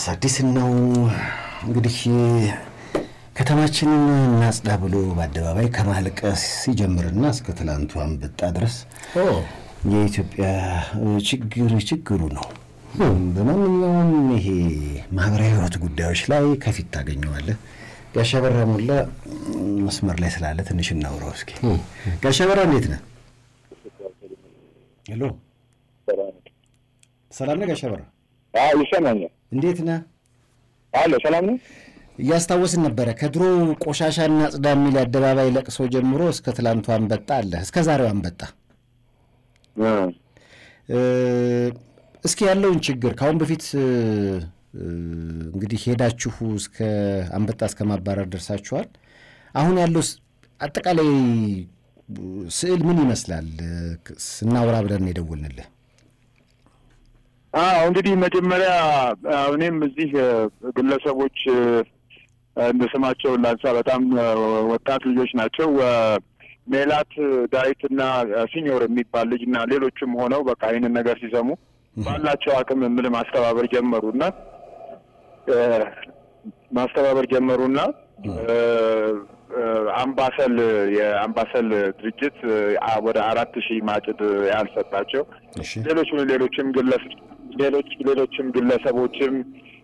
አዲስ ነው እንግዲህ ከተማችንን እናጽዳ ብሎ በአደባባይ ከማልቀስ ሲጀምርና እስከ ትላንቱ አንበጣ ድረስ የኢትዮጵያ ችግር ችግሩ ነው። በማንኛውም ይሄ ማህበራዊ ሕይወት ጉዳዮች ላይ ከፊት ታገኘዋለህ። ጋሻ በራ ሞላ መስመር ላይ ስላለ ትንሽ እናውራው እስኪ። ጋሻ በራ እንዴት ነህ? ሄሎ፣ ሰላም ነህ ጋሻ በራ? ይሰማኛል። እንዴት ነህ? አለ ሰላም ነው። እያስታወስን ነበረ ከድሮ ቆሻሻ እናጽዳ የሚል የአደባባይ ለቅሶ ጀምሮ እስከ ትላንቱ አንበጣ አለ፣ እስከ ዛሬው አንበጣ። እስኪ ያለውን ችግር ከአሁን በፊት እንግዲህ ሄዳችሁ እስከ አንበጣ እስከ ማባረር ደርሳችኋል። አሁን ያለው አጠቃላይ ስዕል ምን ይመስላል? ስናውራ ብለን የደወልንልህ። አዎ እንግዲህ መጀመሪያ እኔም እዚህ ግለሰቦች እንደ ስማቸውን ላንሳ፣ በጣም ወጣት ልጆች ናቸው። ሜላት ዳዊትና ሲኞር የሚባል ልጅ እና ሌሎችም ሆነው በቃ ይህንን ነገር ሲሰሙ ባላቸው አቅም ምን ማስተባበር ጀመሩና ማስተባበር ጀመሩና አምባሰል የአምባሰል ድርጅት ወደ አራት ሺህ ማጭድ ያልሰጣቸው ሌሎች ሌሎችም ግለሰ ሌሎች ሌሎችም ግለሰቦችም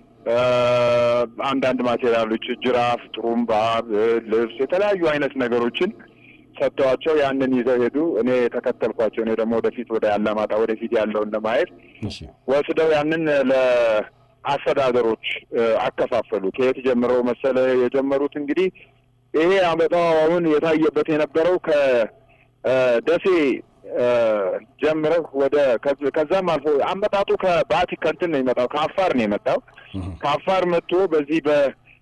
አንዳንድ ማቴሪያሎች ጅራፍ፣ ጥሩምባ፣ ልብስ፣ የተለያዩ አይነት ነገሮችን ሰጥተዋቸው ያንን ይዘው ሄዱ። እኔ ተከተልኳቸው። እኔ ደግሞ ወደፊት ወደ አላማጣ ወደፊት ያለውን ለማየት ወስደው ያንን ለአስተዳደሮች አከፋፈሉ። ከየት ጀምረው መሰለ የጀመሩት እንግዲህ ይሄ አመጣው አሁን የታየበት የነበረው ከደሴ ጀምረህ ወደ ከዛም አልፎ አመጣጡ ከባቲ ከንትን ነው የመጣው ከአፋር ነው የመጣው። ከአፋር መጥቶ በዚህ በ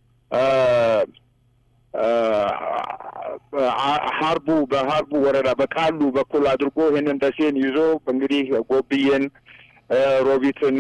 ሀርቡ በሀርቡ ወረዳ በቃሉ በኩል አድርጎ ይህንን ደሴን ይዞ እንግዲህ ጎብዬን፣ ሮቢትን፣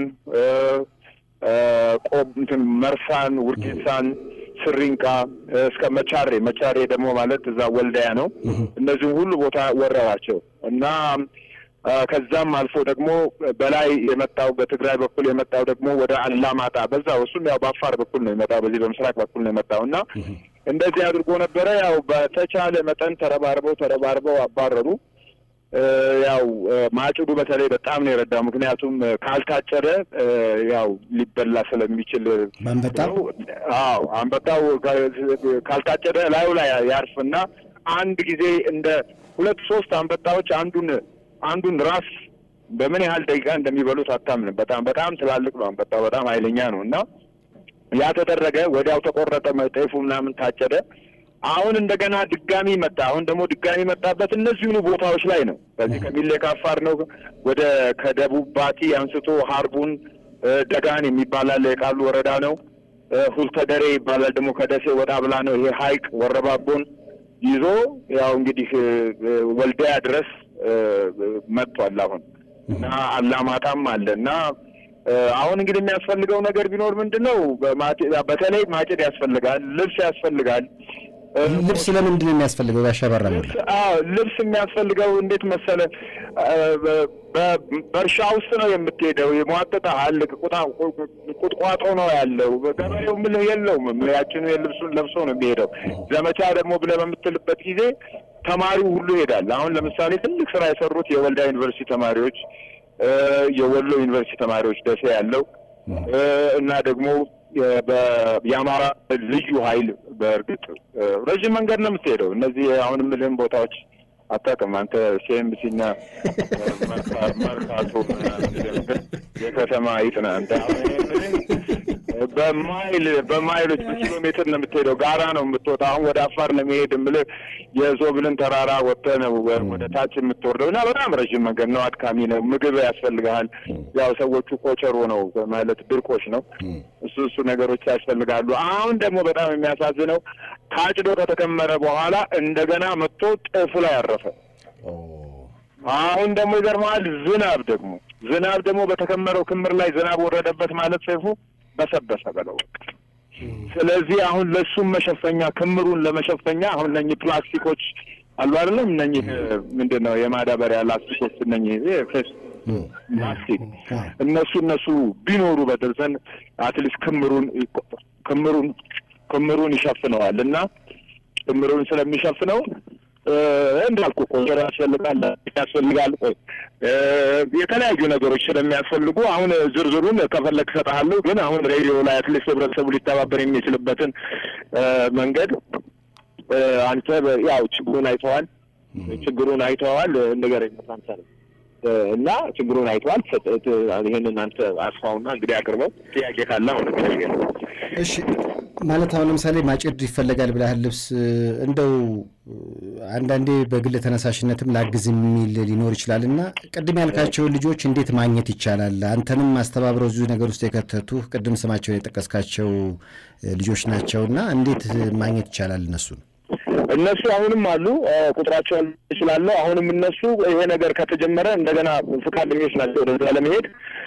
ቆብ እንትን መርሳን፣ ውርጌሳን፣ ስሪንቃ እስከ መቻሬ መቻሬ ደግሞ ማለት እዛ ወልዳያ ነው። እነዚህም ሁሉ ቦታ ወረራቸው እና ከዛም አልፎ ደግሞ በላይ የመጣው በትግራይ በኩል የመጣው ደግሞ ወደ አላማጣ በዛው እሱም ያው በአፋር በኩል ነው የመጣው፣ በዚህ በምስራቅ በኩል ነው የመጣው እና እንደዚህ አድርጎ ነበረ። ያው በተቻለ መጠን ተረባርበው ተረባርበው አባረሩ። ያው ማጭዱ በተለይ በጣም ነው የረዳው። ምክንያቱም ካልታጨደ ያው ሊበላ ስለሚችል አንበጣው አዎ አንበጣው ካልታጨደ ላዩ ላይ ያርፍና አንድ ጊዜ እንደ ሁለት ሶስት አንበጣዎች አንዱን አንዱን ራስ በምን ያህል ደቂቃ እንደሚበሉት አታምንም። በጣም በጣም ትላልቅ ነው አንበጣው፣ በጣም ኃይለኛ ነው እና ያ ተደረገ። ወዲያው ተቆረጠ፣ ጤፉ ምናምን ታጨደ። አሁን እንደገና ድጋሚ መጣ። አሁን ደግሞ ድጋሚ መጣበት እነዚሁኑ ቦታዎች ላይ ነው። ከዚህ ከሚሌ ከአፋር ነው ወደ ከደቡብ ባቲ አንስቶ ሀርቡን ደጋን የሚባል አለ የቃሉ ወረዳ ነው። ሁልተደሬ ይባላል ደግሞ ከደሴ ወጣ ብላ ነው። ይሄ ሀይቅ ወረባቦን ይዞ ያው እንግዲህ ወልዳያ ድረስ መጥቷል አሁን እና አላማጣም አለ እና አሁን እንግዲህ የሚያስፈልገው ነገር ቢኖር ምንድን ነው? በተለይ ማጭድ ያስፈልጋል፣ ልብስ ያስፈልጋል። ልብስ ለምንድን ነው የሚያስፈልገው? ያሸበራ ሞላ ልብስ የሚያስፈልገው እንዴት መሰለ፣ በእርሻ ውስጥ ነው የምትሄደው። የሟጠጣል ቁጥቋጦ ነው ያለው። ገበሬው ምልህ የለውም። ያችኑ የልብሱን ለብሶ ነው የሚሄደው። ዘመቻ ደግሞ ብለህ በምትልበት ጊዜ ተማሪው ሁሉ ይሄዳል። አሁን ለምሳሌ ትልቅ ስራ የሰሩት የወልዳ ዩኒቨርሲቲ ተማሪዎች የወሎ ዩኒቨርሲቲ ተማሪዎች ደሴ ያለው እና ደግሞ የአማራ ልዩ ኃይል በእርግጥ ረዥም መንገድ ነው የምትሄደው። እነዚህ አሁን የምልህም ቦታዎች አታውቅም አንተ ሲኤምሲና መርካቶ የከተማ ይጥና አንተ በማይል በማይሎች በኪሎ ሜትር ነው የምትሄደው። ጋራ ነው የምትወጣ። አሁን ወደ አፋር ለመሄድ የምልህ የዞብልን ተራራ ወጥተህ ነው ወደ ታች የምትወርደው እና በጣም ረዥም መንገድ ነው። አድካሚ ነው። ምግብ ያስፈልግሃል። ያው ሰዎቹ ኮቸሮ ነው ማለት ድርቆች ነው። እሱ እሱ ነገሮች ያስፈልጋሉ። አሁን ደግሞ በጣም የሚያሳዝነው ታጭዶ ከተከመረ በኋላ እንደገና መጥቶ ጤፉ ላይ ያረፈ። አሁን ደግሞ ይገርመሃል፣ ዝናብ ደግሞ ዝናብ ደግሞ በተከመረው ክምር ላይ ዝናብ ወረደበት ማለት ሰይፉ በሰበሰ በለው። ስለዚህ አሁን ለእሱም መሸፈኛ ክምሩን ለመሸፈኛ አሁን እነኚህ ፕላስቲኮች አሉ አይደለም? እነኚህ ምንድን ነው የማዳበሪያ ላስቲኮች እነኚህ ማስቲክ እነሱ እነሱ ቢኖሩ በደርዘን አትሊስት ክምሩን ክምሩን ክምሩን ይሸፍነዋል እና ክምሩን ስለሚሸፍነው እንዳልኩ ቆንጆ ያስፈልጋል ያስፈልጋል የተለያዩ ነገሮች ስለሚያስፈልጉ አሁን ዝርዝሩን ከፈለግ እሰጥሃለሁ። ግን አሁን ሬዲዮ ላይ አትሊስት ህብረተሰቡ ሊተባበር የሚችልበትን መንገድ አንተ ያው ችግሩን አይተዋል ችግሩን አይተዋል ንገረኝ አንተ እና ችግሩን አይተዋል። ይህንን አንተ አስፋውና እንግዲህ አቅርበው ጥያቄ ካለ አሁን እሺ ማለት አሁን ለምሳሌ ማጭድ ይፈለጋል ብለሃል። ልብስ እንደው አንዳንዴ በግል ተነሳሽነትም ላግዝ የሚል ሊኖር ይችላል እና ቅድም ያልካቸውን ልጆች እንዴት ማግኘት ይቻላል? አንተንም አስተባብረው እዚሁ ነገር ውስጥ የከተቱ ቅድም ስማቸውን የጠቀስካቸው ልጆች ናቸውና እንዴት ማግኘት ይቻላል እነሱን? እነሱ አሁንም አሉ፣ ቁጥራቸውን እችላለሁ። አሁንም እነሱ ይሄ ነገር ከተጀመረ እንደገና ፈቃደኞች ናቸው ወደዛ ለመሄድ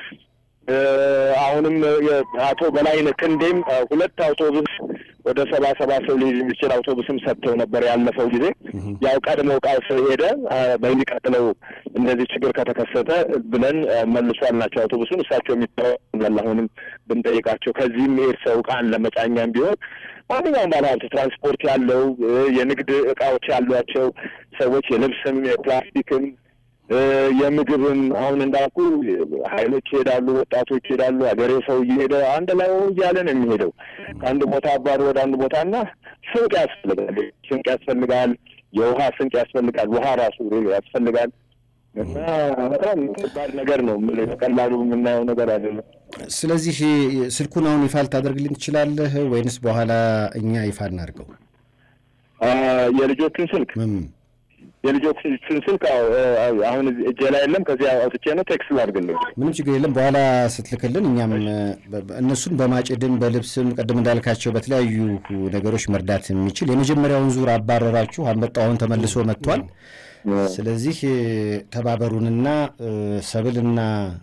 አሁንም አቶ በላይነህ ክንዴም ሁለት አውቶቡስ ወደ ሰባ ሰባ ሰው ሊይዝ የሚችል አውቶቡስም ሰጥተው ነበር ያለፈው ጊዜ። ያው ቀድሞ ቃል ስለሄደ በሚቀጥለው እንደዚህ ችግር ከተከሰተ ብለን መልሷል ናቸው አውቶቡሱን። እሳቸው የሚተዋል አሁንም ብንጠይቃቸው ከዚህም መሄድ ሰው ቃን ለመጫኛም ቢሆን ማንኛውም ባለሀብት ትራንስፖርት ያለው የንግድ እቃዎች ያሏቸው ሰዎች የልብስም የፕላስቲክም የምግብም አሁን እንዳልኩ ኃይሎች ይሄዳሉ፣ ወጣቶች ይሄዳሉ። ሀገሬ ሰው እየሄደ አንድ ላይ እያለ ነው የሚሄደው ከአንድ ቦታ አባሩ ወደ አንድ ቦታ እና ስንቅ ያስፈልጋል፣ ስንቅ ያስፈልጋል፣ የውሃ ስንቅ ያስፈልጋል፣ ውሃ ራሱ ያስፈልጋል። እና በጣም ከባድ ነገር ነው። በቀላሉ የምናየው ነገር አይደለም። ስለዚህ ስልኩን አሁን ይፋ ልታደርግልን ትችላለህ ወይንስ በኋላ እኛ ይፋ እናድርገው? የልጆችን ስልክ የልጆችን ስልክ አሁን እጄ ላይ የለም። ከዚያ አውጥቼ ነው ቴክስት ላድርግልኝ። ምንም ችግር የለም። በኋላ ስትልክልን እኛም እነሱን በማጭድም በልብስም ቅድም እንዳልካቸው በተለያዩ ነገሮች መርዳት የሚችል የመጀመሪያውን ዙር አባረራችሁ። አንበጣው አሁን ተመልሶ መጥቷል። ስለዚህ ተባበሩንና ሰብልና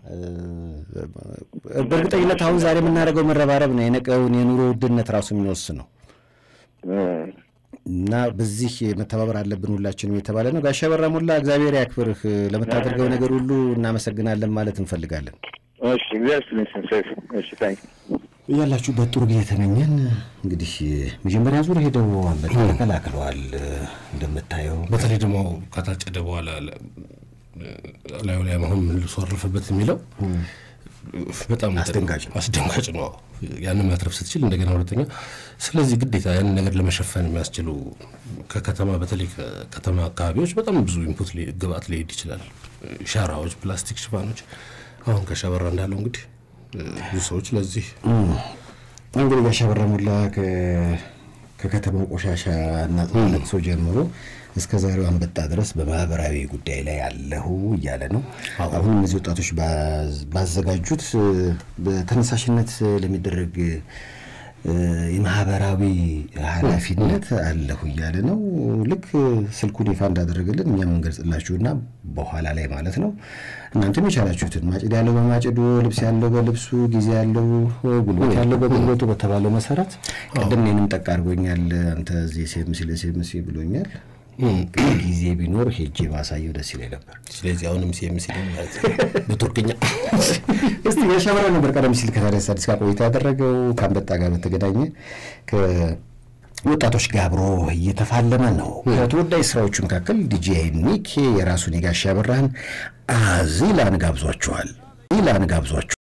በእርግጠኝነት አሁን ዛሬ የምናደርገው መረባረብ ነው የነቀውን የኑሮ ውድነት ራሱ የሚወስነው እና በዚህ መተባበር አለብን ሁላችንም የተባለ ነው። ጋሻ በራ ሞላ እግዚአብሔር ያክብርህ። ለምታደርገው ነገር ሁሉ እናመሰግናለን ማለት እንፈልጋለን። ያላችሁበት ጥሩ ጊዜ ተመኘን። እንግዲህ መጀመሪያ ዙር ሄደው አንበጣ ተከላክለዋል እንደምታየው። በተለይ ደግሞ ከታጨደ በኋላ ላዩ ላይ አሁን መልሶ አረፈበት የሚለው በጣም አስደንጋጭ አስደንጋጭ ነው። ያንን ማትረፍ ስትችል እንደገና ሁለተኛ፣ ስለዚህ ግዴታ ያንን ነገር ለመሸፈን የሚያስችሉ ከከተማ በተለይ ከከተማ አካባቢዎች በጣም ብዙ ኢንፑት ግብአት ሊሄድ ይችላል። ሻራዎች፣ ፕላስቲክ ሽፋኖች አሁን ከሻበራ እንዳለው እንግዲህ ብዙ ሰዎች ለዚህ እንግዲህ ጋሻ በራ ሞላ ከከተማው ቆሻሻ እና ለቅሶ ጀምሮ እስከ ዛሬው አንበጣ ድረስ በማህበራዊ ጉዳይ ላይ ያለሁ እያለ ነው። አሁን እነዚህ ወጣቶች ባዘጋጁት በተነሳሽነት ለሚደረግ የማህበራዊ ኃላፊነት አለሁ እያለ ነው። ልክ ስልኩን ይፋ እንዳደረገልን እኛም እንገልጽላችሁና በኋላ ላይ ማለት ነው እናንተም የቻላችሁትን ማጭድ ያለው በማጭዱ፣ ልብስ ያለው በልብሱ፣ ጊዜ ያለው ጉልበት ያለው በጉልበቱ በተባለው መሰረት ቅድም እኔንም ጠቅ አድርጎኛል። አንተ እዚህ ሴምሲ ለሴምሲ ብሎኛል። ጊዜ ቢኖር ሄጄ ባሳየው ደስ ይለኝ ነበር። ስለዚህ አሁንም ሲኤምሲ ማለት በቱርክኛ እስቲ የሸበራ ነበር ቀደም ሲል ከታዲያስ አዲስ ጋር ቆይታ ያደረገው ከአንበጣ ጋር በተገናኘ ወጣቶች ጋር አብሮ እየተፋለመ ነው። ከተወዳጅ ስራዎቹ መካከል ዲጄ ኒክ የራሱን የጋሻ በራህን አዚላን ጋብዟቸዋል። ዚላን ጋብዟቸዋል።